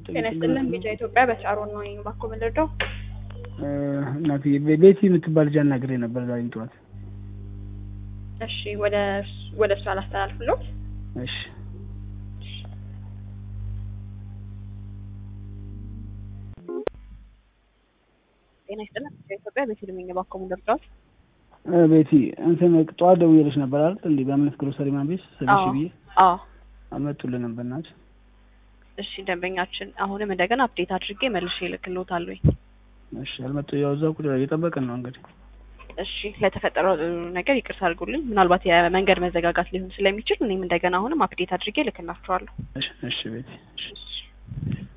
ጤና ይስጥልን ቢጫ ኢትዮጵያ በቻሮን ነው ይሄን ባኮ ምንድነው እናትዬ ቤ- ቤቲ የምትባል ልጅ አናግሬ ነበር ዛሬ ጠዋት። እሺ ወደ ወደ እሱ አላስተላልፍሎት እሺ ጤና ይስጥልን ቢጫ ኢትዮጵያ በፊልም ባኮ ምንድነው እ ቤቲ እንትን ጠዋት ደውዬልሽ ነበር አይደል? እንዴ በእምነት ግሮሰሪ ማን ቤት ስልሽ አዎ ብዬ አዎ አልመጡልንም በእናትሽ። እሺ ደንበኛችን አሁንም እንደገና አፕዴት አድርጌ መልሼ እልክልዎታለሁ እሺ አልመጡ ያው እዛው ቁጭ ብለን እየጠበቅን ነው እንግዲህ። እሺ ለተፈጠረው ነገር ይቅርታ አድርጉልኝ ምናልባት የመንገድ መዘጋጋት ሊሆን ስለሚችል እኔም እንደገና አሁንም አፕዴት አድርጌ እልክላችኋለሁ እሺ እሺ ቤቲ እሺ እሺ